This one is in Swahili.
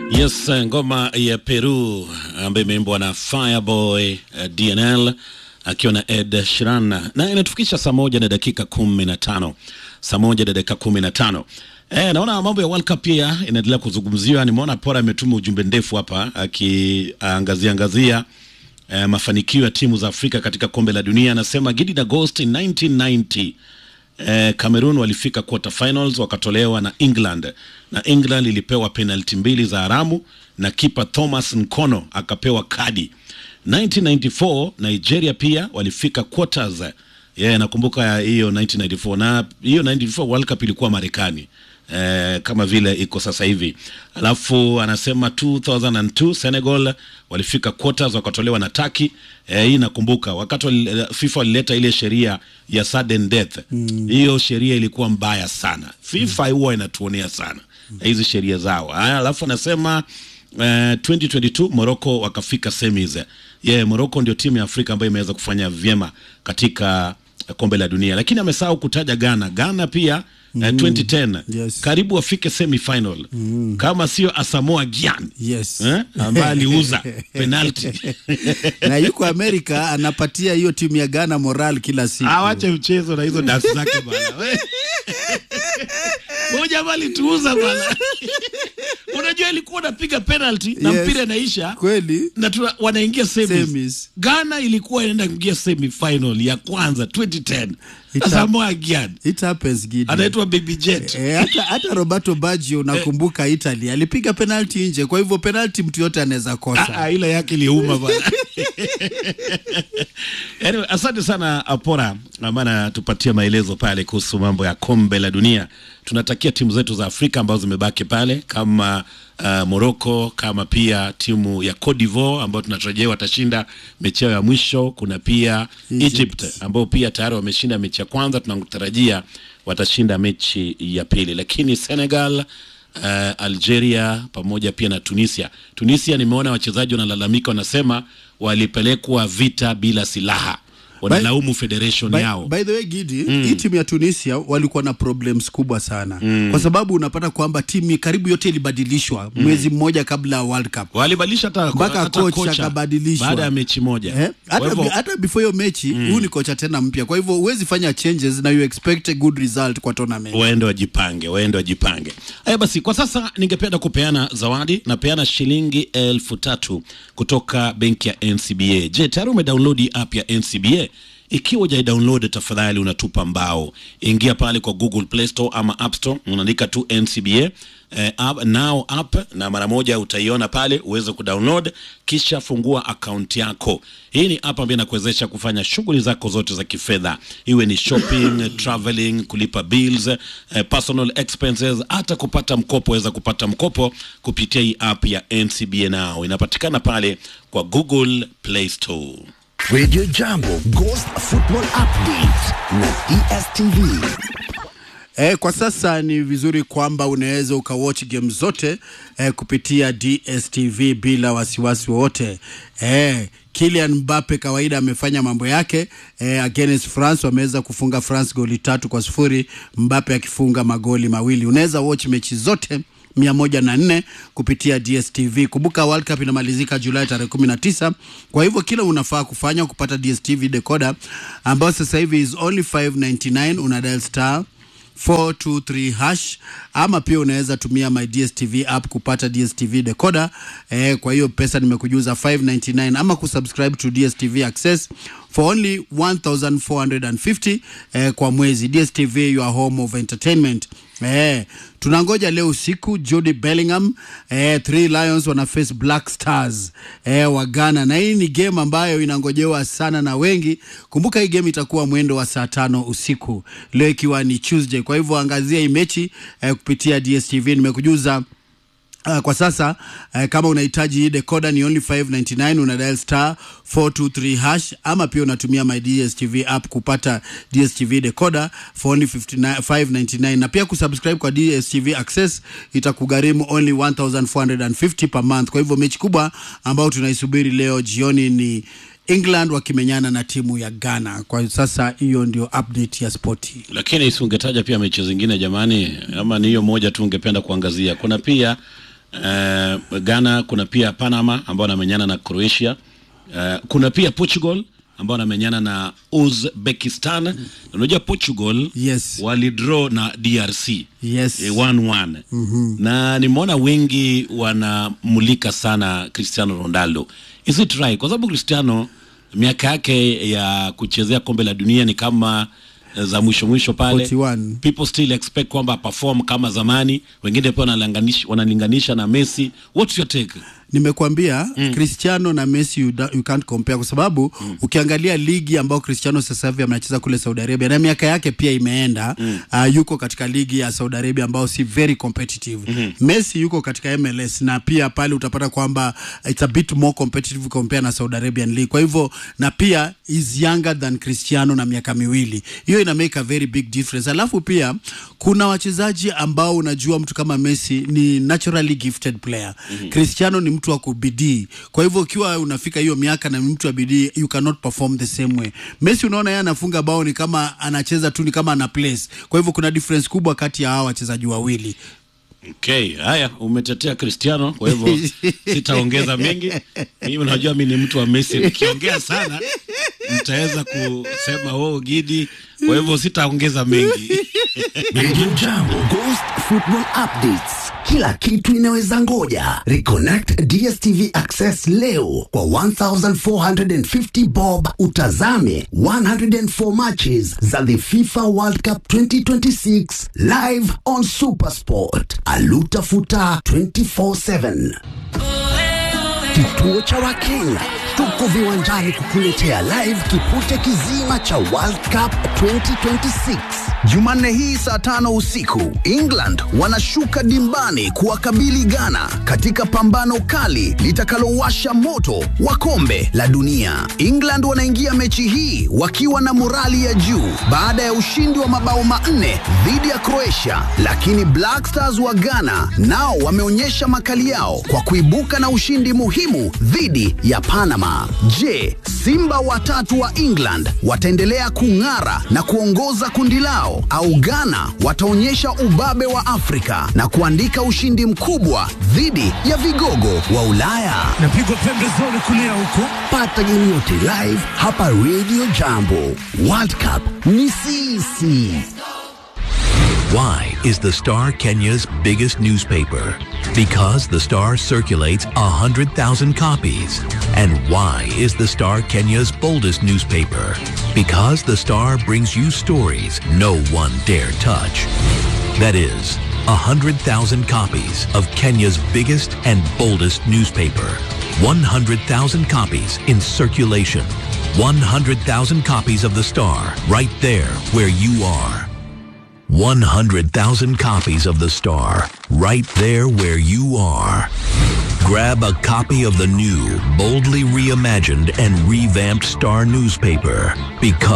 Yes, ngoma ya Peru ambayo imeimbwa na Fireboy uh, DNL akiwa na Ed Sheeran na inatufikisha saa moja na dakika kumi na tano saa moja na dakika kumi na tano Eh, naona mambo ya World Cup pia inaendelea kuzungumziwa. Nimeona Pora ametuma ujumbe ndefu hapa akiangazia angazia eh, mafanikio ya timu za Afrika katika kombe la dunia. Anasema Gideon Agost 1990 eh, Cameroon walifika quarter finals wakatolewa na England na England ilipewa penalti mbili za haramu na kipa Thomas Nkono akapewa kadi. 1994 Nigeria pia walifika quarters. Yeah, nakumbuka hiyo 1994 na hiyo 94 World Cup ilikuwa Marekani. Eh, kama vile iko sasa hivi. Alafu anasema 2002 Senegal walifika quarters wakatolewa na Turkey. Eh, hii nakumbuka wakati wali, FIFA walileta ile sheria ya sudden death. Hiyo mm. sheria ilikuwa mbaya sana. FIFA huwa mm. inatuonea sana mm. hizi sheria zao. Haya, alafu anasema Uh, 2022 Morocco wakafika semis. Yeah, Morocco ndio timu ya Afrika ambayo imeweza kufanya vyema katika kombe la dunia, lakini amesahau kutaja Ghana. Ghana pia mm. uh, 2010 Yes. karibu wafike semi final mm. kama sio Asamoah Gyan Yes. eh, ambaye aliuza penalti na yuko Amerika anapatia hiyo timu ya Ghana moral kila siku. awache mchezo na hizo dansi zake bana. We. Huyu jamaa alituuza bana. Unajua ilikuwa unapiga penalty na Yes. mpira inaisha Kweli? na tuna, wanaingia semis. Semis. Ghana ilikuwa inaenda kuingia semi final ya kwanza 2010. Ita- Asamoah Gyan It happens Gideon. anaitwa Baby Jet. Eh, hata, hata Roberto Baggio nakumbuka Italy alipiga penalti nje, kwa hivyo penalti mtu yote anaweza Ah, kosa. ah, ile yake iliuma bana. anyway, asante sana Apora, maana tupatie maelezo pale kuhusu mambo ya kombe la dunia. Tunatakia timu zetu za Afrika ambazo zimebaki pale kama uh, Morocco kama pia timu ya Cote d'Ivoire ambayo tunatarajia watashinda mechi yao ya mwisho. Kuna pia Egypt, Egypt. ambao pia tayari wameshinda mechi ya kwanza, tunatarajia watashinda mechi ya pili, lakini Senegal uh, Algeria pamoja pia na Tunisia. Tunisia nimeona wachezaji wanalalamika, wanasema walipelekwa vita bila silaha, wanalaumu federation By, yao. by the way Gidi, hii timu ya Tunisia walikuwa na problems kubwa sana kwa sababu unapata kwamba timu karibu yote ilibadilishwa mwezi mmoja kabla ya World Cup. Walibadilisha hata Mpaka hata coach kocha akabadilishwa. baada ya mechi moja. Eh? Kwa Hata, hivyo hata before hiyo mechi huu ni kocha tena mpya, kwa hivyo huwezi fanya changes na you expect a good result kwa tournament. waende wajipange, waende wajipange. Haya basi, kwa sasa ningependa kupeana zawadi. Napeana shilingi elfu tatu kutoka benki ya NCBA. Je, tayari umedownload hii app ya NCBA? Ikiwa hujaidownload, tafadhali unatupa mbao. Ingia pale kwa Google Play Store ama App Store, unaandika tu NCBA eh, app, now app na mara moja utaiona pale uweze kudownload, kisha fungua akaunti yako. Hii ni app ambayo inakuwezesha kufanya shughuli zako zote za kifedha, iwe ni shopping, traveling, kulipa bills, eh, personal expenses, hata kupata mkopo. Waweza kupata mkopo kupitia hii app ya NCBA Now, inapatikana pale kwa Google Play Store. Radio Jambo Ghost Football Update na DSTV. Eh, kwa sasa ni vizuri kwamba unaweza ukawatch game zote eh, kupitia DSTV bila wasiwasi wowote. Eh, Kylian Mbappe kawaida amefanya mambo yake eh, against France wameweza kufunga France goli tatu kwa sifuri, Mbappe akifunga magoli mawili. Unaweza watch mechi zote mia moja na nne kupitia DSTV. Kumbuka World Cup inamalizika Julai tarehe kumi na tisa. Kwa hivyo kila unafaa kufanya kupata DSTV decoder ambayo sasa hivi is only 599 una dial star 423 hash ama pia unaweza tumia my DSTV app kupata DSTV decoder. Eh, kwa hiyo pesa nimekujuza 599 ama kusubscribe to DSTV Access for only 1450 eh, kwa mwezi. DSTV your home of entertainment. Eh, tunangoja leo usiku Jude Bellingham eh, Three Lions wana face Black Stars eh, wa Ghana, na hii ni game ambayo inangojewa sana na wengi. Kumbuka hii game itakuwa mwendo wa saa tano usiku leo ikiwa ni Tuesday. Kwa hivyo angazia hii mechi eh, kupitia DSTV. Nimekujuza Uh, kwa sasa uh, kama unahitaji hii decoder ni only 599 una dial star 423 hash ama pia unatumia my DSTV app kupata DSTV decoder for only 59 599 na pia kusubscribe kwa DSTV Access itakugharimu only 1450 per month. Kwa hivyo mechi kubwa ambayo tunaisubiri leo jioni ni England wakimenyana na timu ya Ghana. Kwa sasa hiyo ndio update ya spoti. Lakini si ungetaja pia mechi zingine jamani, ama ni hiyo moja tu ungependa kuangazia? Kuna pia uh, Ghana, kuna pia Panama ambao wanamenyana na Croatia. Uh, kuna pia Portugal ambao wanamenyana na Uzbekistan. Unajua Portugal Yes. walidraw na DRC Yes. eh, 1-1 na nimeona wengi wanamulika sana Cristiano Ronaldo. Is it right? Kwa sababu Cristiano miaka yake ya kuchezea kombe la dunia ni kama eh, za mwisho mwisho pale 41. people still expect kwamba perform kama zamani, wengine pia wanalinganisha, wanalinganisha na Messi. What's your take? nimekwambia mm. Cristiano na Messi you, da, you can't compare kwa sababu mm. ukiangalia ligi ambayo Cristiano sasa hivi anacheza kule Saudi Arabia na miaka yake pia imeenda mm. uh, yuko katika ligi ya Saudi Arabia ambayo si very competitive mm-hmm. Messi yuko katika MLS na pia pale utapata kwamba it's a bit more competitive compare na Saudi Arabian League kwa hivyo na pia is younger than Cristiano na miaka miwili hiyo ina make a very big difference alafu pia kuna wachezaji ambao unajua mtu kama Messi ni naturally gifted player mm-hmm. Cristiano ni mtu wa kubidii kwa hivyo ukiwa unafika hiyo miaka na ni mtu wa bidii you cannot perform the same way Messi unaona yeye anafunga bao ni kama anacheza tu ni kama ana place kwa hivyo kuna difference kubwa kati ya hawa wachezaji wawili Okay, haya umetetea Cristiano, kwa hivyo sitaongeza mengi. Mimi najua mimi ni mtu wa Messi, nikiongea sana mtaweza kusema oh, Gidi, kwa hivyo sitaongeza mengi. Radio Jambo Ghost Football Updates. Kila kitu inaweza ngoja. Reconnect DStv Access leo kwa 1450 bob utazame 104 matches za the FIFA World Cup 2026 live on Supersport. Alutafuta 24/7. Kituo cha Wakenya tuko viwanjani kukuletea live kipute kizima cha World Cup 2026. Jumanne hii saa tano usiku England wanashuka dimbani kuwakabili Ghana katika pambano kali litakalowasha moto wa kombe la dunia. England wanaingia mechi hii wakiwa na morali ya juu baada ya ushindi wa mabao manne dhidi ya Croatia, lakini Black Stars wa Ghana nao wameonyesha makali yao kwa kuibuka na ushindi muhimu dhidi ya Panama. Je, Simba watatu wa England wataendelea kung'ara na kuongoza kundi lao au Ghana wataonyesha ubabe wa Afrika na kuandika ushindi mkubwa dhidi ya vigogo wa Ulaya? napigwa pembezoni kulia huko Pata game yote live hapa Radio Jambo. World Cup ni sisi. Why is the Star Kenya's biggest newspaper? Because the Star circulates 100,000 copies. And why is the Star Kenya's boldest newspaper? Because the Star brings you stories no one dare touch. That is, 100,000 copies of Kenya's biggest and boldest newspaper. 100,000 copies in circulation. 100,000 copies of the Star right there where you are. 100,000 copies of The Star, right there where you are. Grab a copy of the new, boldly reimagined and revamped Star newspaper because